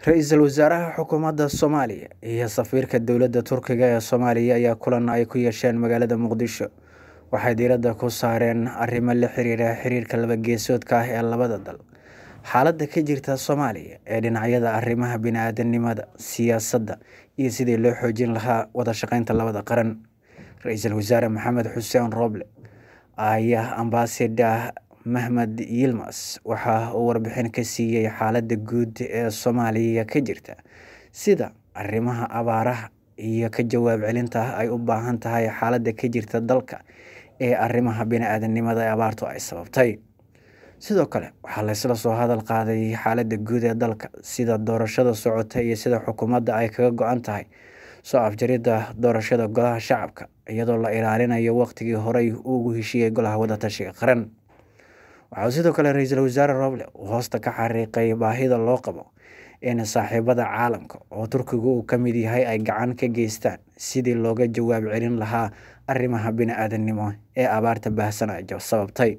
ra-iisul wasaaraha xukuumadda soomaaliya iyo safiirka dowladda turkiga ee soomaaliya ayaa kulan ay ku yeesheen magaalada muqdisho waxay diiradda ku saareen arrimo la xiriira xiriirka labageesoodka ah ee labada dal xaaladda ka jirta soomaaliya ee dhinacyada arrimaha bini-aadanimada siyaasadda iyo sidii loo xoojin lahaa wada shaqeynta labada qaran ra-iisul wasaare maxamed xuseen rooble ayaa ambaasada mahmed yilmas waxa uu warbixin ka siiyey xaaladda guud ee soomaaliya ka jirta sida arrimaha abaaraha iyo ka jawaab celinta ay u baahan tahay xaaladda ka jirta dalka ee arrimaha bini-aadanimada ee abaartu ay sababtay sidoo kale waxaa laysla soo hadal qaaday xaaladda guud ee dalka sida doorashada socota iyo sida xukuumadda ay kaga go-an tahay soo afjaridda doorashada golaha shacabka iyadoo la ilaalinayo waqtigii horey ugu heshiiyey golaha wadatashiga qaran waxaa sidoo kale ra-iisul wasaare roble uu hoosta ka xariiqay baahida loo qabo in saaxiibada caalamka oo turkigu uu ka mid yahay ay gacan ka geystaan sidii looga jawaab celin lahaa arrimaha bini-aadanimo ee abaarta baahsanajo sababtay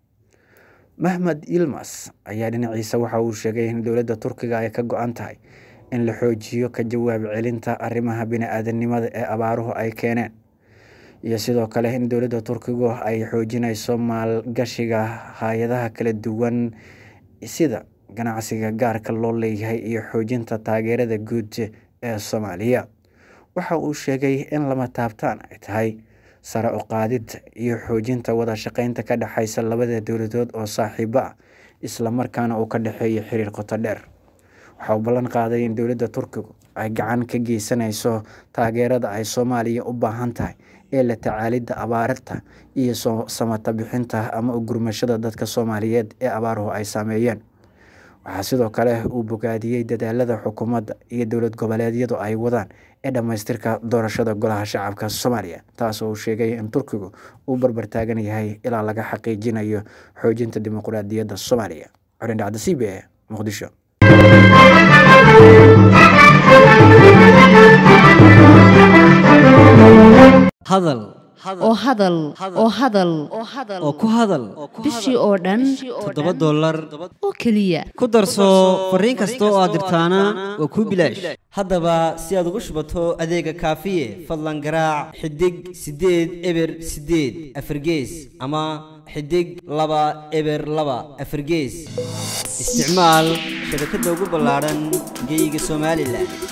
mahmed yilmas ayaa dhinaciisa waxa uu sheegay in dowladda turkiga ay ka go-an tahay in la xoojiyo ka jawaab celinta arrimaha bini-aadanimada ee abaaruhu ay keeneen iyo sidoo kale in dowladda turkigu ay xoojinayso maalgashiga hay-adaha kala duwan sida ganacsiga gaarka loo leeyahay iyo xoojinta taageerada guud ee soomaaliya waxa uu sheegay in lama taabtaan ay tahay sare u qaadidda iyo xoojinta wada shaqeynta ka dhexeysa labada dowladood oo saaxiibo ah islamarkaana uu ka dhexeeyo xiriir qoto dheer waxa uu ballan qaaday in dowladda turkigu ay gacan ka geysanayso taageerada ay soomaaliya u baahan tahay ee la tacaalidda abaarta iyo samata bixinta ama u gurmashada dadka soomaaliyeed ee abaaruhu ay saameeyeen waxaa sidoo kale uu bogaadiyey dadaalada xukuumadda iyo dowlad goboleedyadu ay wadaan ee dhammaystirka doorashada golaha shacabka soomaaliya taas oo uu sheegay in turkigu uu barbar taagan yahay ilaa laga xaqiijinayo xoojinta dimuqraadiyadda soomaaliya corindhacda c b e muqdisho hadal oo hadal oo hadal oo ku hadal bishii oo dhan toddoba dollar oo keliya ku darso fariin kasta oo aad dirtaana waa kuu bilaash haddaba si aad ugu shubato adeega kaafiye fadlan garaac xidig siddeed eber siddeed afargees ama xidig laba eber laba afargees isticmaal shabakadda ugu ballaadhan geyga somalilan